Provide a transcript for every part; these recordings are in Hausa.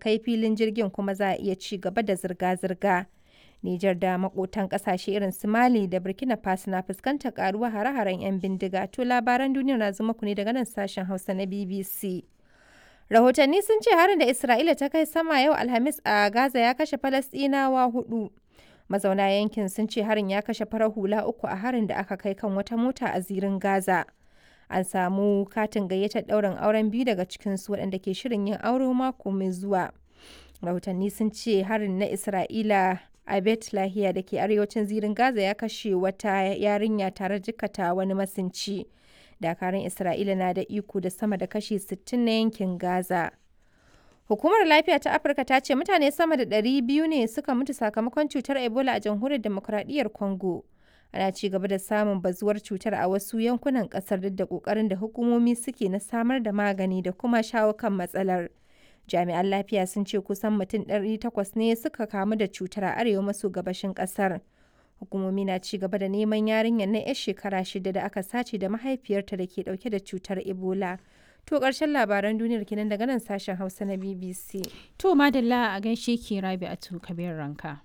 kai filin jirgin kuma za a iya ci gaba da zirga-zirga. Nijar da makotan kasashe irin su Mali da Burkina Faso na fuskantar karuwa hare-haren 'yan bindiga. To labaran duniya na zuma ku ne daga nan sashen Hausa na BBC. Rahotanni sun ce harin da Isra'ila ta kai sama yau Alhamis a Gaza ya kashe Falasɗinawa hudu. Mazauna yankin sun ce harin ya kashe farar hula uku a harin da aka kai kan wata mota a zirin Gaza. An samu katin gayyatar ɗaurin auren biyu daga cikinsu waɗanda ke shirin yin aure mako mai zuwa. Rahotanni sun ce harin na Isra'ila a Bet Lahiya da ke arewacin zirin Gaza ya kashe wata yarinya tare jikata wani masinci. Dakarun Isra'ila na da iko da sama da kashi 60 na yankin Gaza. Hukumar Lafiya ta Afirka ta ce mutane sama da 200 ne suka mutu sakamakon cutar Ebola a jamhuriyar demokuraɗiyyar Congo. Ana ci gaba da samun bazuwar cutar a wasu yankunan ƙasar duk da ƙoƙarin da hukumomi suke na samar da magani da kuma shawo kan matsalar. Jami'an lafiya sun ce kusan mutum 800 ne suka kamu da cutar a arewa maso gabashin ƙasar. Hukumomi na ci gaba da neman yarinyar na 'yar shekara shida da aka sace da mahaifiyarta da ke ɗauke da cutar Ebola. To ƙarshen labaran duniyar kenan daga nan sashen Hausa na BBC. To madalla a gaishe ki rabi a kabir ranka.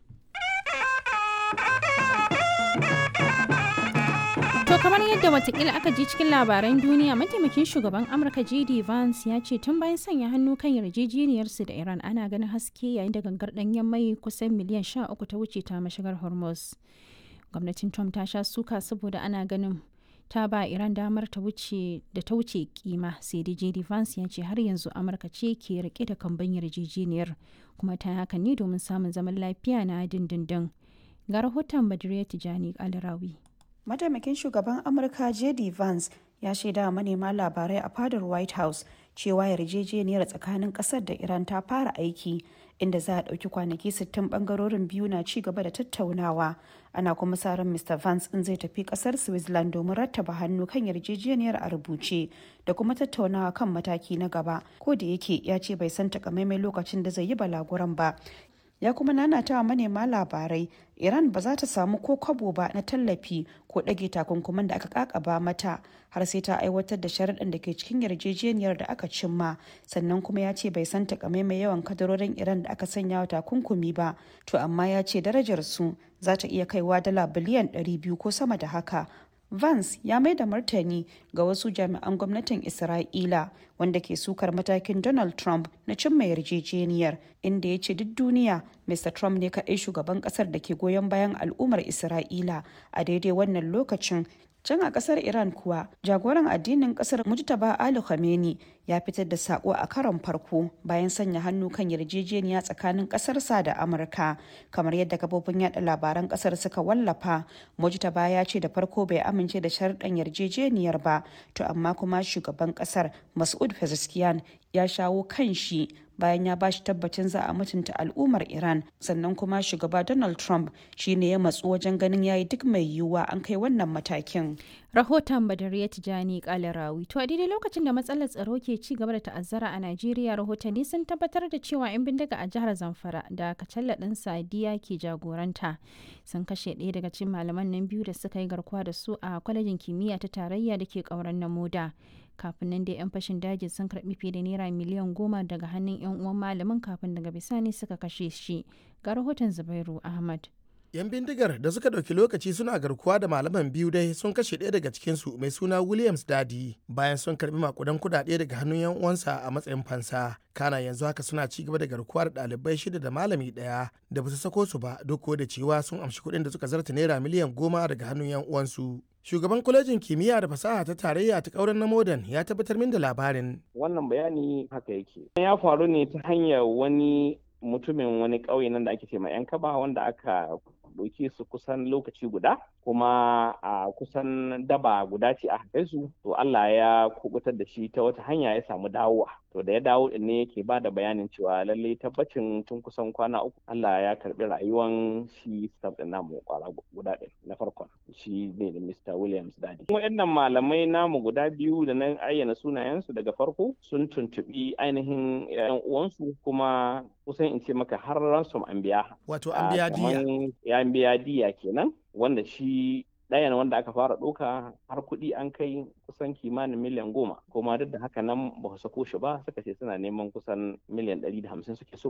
To kamar yadda watakila aka ji cikin labaran duniya mataimakin shugaban Amurka JD Vance ya ce tun bayan sanya hannu kan yarjejeniyarsu da Iran ana ganin haske yayin da gangar ɗanyen mai kusan miliyan 13 ta wuce ta mashigar Hormuz. Gwamnatin Trump ta sha suka saboda ana ganin ta ba Iran damar ta wuce da ta wuce kima sai da JD Vance ya ce har yanzu Amurka ce ke rike da kamban yarjejeniyar kuma ta haka ne domin samun zaman lafiya na dindindin. Ga rahoton Badriya Tijani Alrawi. Mataimakin shugaban Amurka JD Vance ya shaida manema labarai a fadar White House cewa yarjejeniyar tsakanin kasar da Iran ta fara aiki inda za a ɗauki kwanaki 60 bangarorin biyu na ci gaba da tattaunawa ana kuma sa ran Mr. Vance in zai tafi kasar Switzerland domin rattaba hannu kan yarjejeniyar a rubuce da kuma tattaunawa kan mataki na gaba ko da yake ya ce bai san takamaimai lokacin da zai yi balaguran ba ya kuma nanata wa manema labarai iran ba za ta samu ko kwabo ba na tallafi ko ɗage takunkuman da aka kakaba mata har sai ta aiwatar da sharaɗin da ke cikin yarjejeniyar da aka cimma sannan kuma ya ce bai san takamaimai yawan kadarorin iran da aka sanya wa takunkumi ba to amma ya ce darajar su za ta iya kaiwa dala biliyan 200 ko sama da haka Vance ya mai da martani ga wasu jami'an gwamnatin Isra'ila wanda ke sukar matakin Donald Trump na cimma yarjejeniyar inda ya ce duk duniya Mr. Trump ne kaɗai shugaban ƙasar da ke goyon bayan al'ummar Isra'ila a daidai wannan lokacin Can a kasar Iran kuwa, jagoran addinin kasar Mujtaba Ali Khamenei ya fitar da sako a karon farko bayan sanya hannu kan yarjejeniya tsakanin kasarsa da Amurka. Kamar yadda kafofin yada labaran kasar suka wallafa, Mujtaba ya ce da farko bai amince da sharɗan yarjejeniyar ba, to amma kuma shugaban kasar Mas'ud Pezeshkian ya shawo kan shi bayan ya bashi tabbacin za a mutunta al'ummar Iran sannan kuma shugaba Donald Trump shine ya matsu wajen ganin yayi duk mai yiwuwa an kai wannan matakin. Rahoton Badariya Tijani Kalarawi. To a daidai lokacin da matsalar tsaro ke ci gaba da ta'azzara a Najeriya rahotanni sun tabbatar da cewa 'yan bindiga a jihar Zamfara da Kacalla ɗin Sadiya ke jagoranta sun kashe ɗaya daga cikin malaman nan biyu da suka yi garkuwa da su a kwalejin kimiyya ta tarayya da ke ƙauren na moda. kafin nan dai 'yan fashin daji sun karbi fiye da naira miliyan goma daga hannun 'yan uwan malamin kafin daga bisani suka kashe shi ga rahoton zubairu ahmad 'yan bindigar da suka ɗauki lokaci suna garkuwa da malaman biyu dai sun kashe ɗaya daga cikinsu mai suna williams dadi bayan sun karbi makudan kudade daga hannun 'yan uwansa a matsayin fansa kana yanzu haka suna ci gaba da garkuwa da ɗalibai shida da malami ɗaya da ba su sako su ba duk da cewa sun amshi kuɗin da suka zarta naira miliyan goma daga hannun 'yan uwansu shugaban kwalejin kimiyya da fasaha ta tarayya ta kauren na modern ya tabbatar min da labarin wannan bayani haka yake ya faru ne ta hanyar wani mutumin wani ƙauye nan da ake ce ma yan kaba wanda aka ɗauke su kusan lokaci guda kuma a kusan daba guda ce a haife su to Allah ya kubutar da shi ta wata hanya ya samu dawowa to da ya dawo din ne yake ba da bayanin cewa lalle tabbacin tun kusan kwana uku Allah ya karbi rayuwan shi staff din namu kwara guda ɗin na farkon shi ne da Mr. Williams Dadi waɗannan malamai namu guda biyu da na ayyana sunayensu daga farko sun tuntubi ainihin yan uwansu kuma kusan in ce maka har ransom an biya wato an biya diya ya biya diya kenan wanda shi ɗayan wanda aka fara ɗauka har kuɗi an kai kusan kimanin miliyan goma kuma duk da haka nan ba su sako shi ba suka ce suna neman kusan miliyan ɗari da hamsin suke so